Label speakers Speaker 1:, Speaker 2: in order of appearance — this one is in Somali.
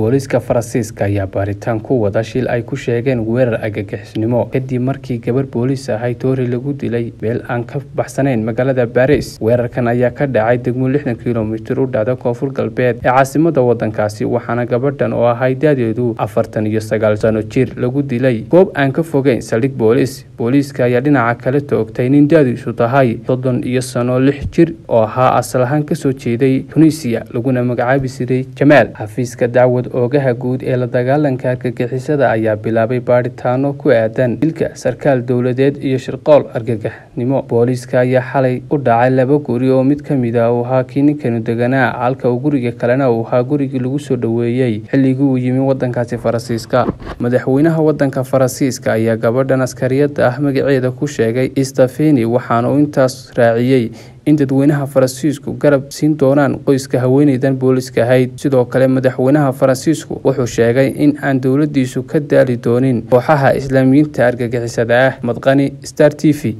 Speaker 1: booliiska faransiiska ayaa baaritaan ku wada shil ay ku sheegeen weerar agagixisnimo kadib markii gabar booliis ahay toori lagu dilay meel aan ka baxsanayn magaalada baris weerarkan ayaa ka dhacay degmo lixdan kilomitir u dhacda koonfur galbeed ee caasimada wadankaasi waxaana gabadhan oo ahay daadeedu afartan iyo sagaal sano jir lagu dilay goob aan ka fogeyn saldhig booliis booliiska ayaa dhinaca kale toogtay nin daadiisu tahay soddon iyo sano lix jir oo ahaa asal ahaan kasoo jeeday tunisiya laguna magacaabi jiray jamaal xafiiska dacwad oogaha guud ee la dagaalanka argagixisada ayaa bilaabay baadhitaano ku aadan dilka sarkaal dowladeed iyo shirqool argagaxnimo booliiska ayaa xalay u dhacay laba guri oo mid ka mid ah uu ahaa kii ninkanu deganaa halka uu guriga kalena uu ahaa gurigii lagu soo dhoweeyey xilligii uu yimi wadankaasi faransiiska madaxweynaha wadanka faransiiska ayaa gabadhan askariyada ah magaceeda ku sheegay stefeni waxaana uu intaas raaciyey in dadweynaha faransiisku garab siin doonaan qoyska haweeneydan booliiska ahayd sidoo kale madaxweynaha faransiisku wuxuu sheegay in aan dowladiisu ka daali doonin kooxaha islaamiyiinta argagixisada ah madqani star t v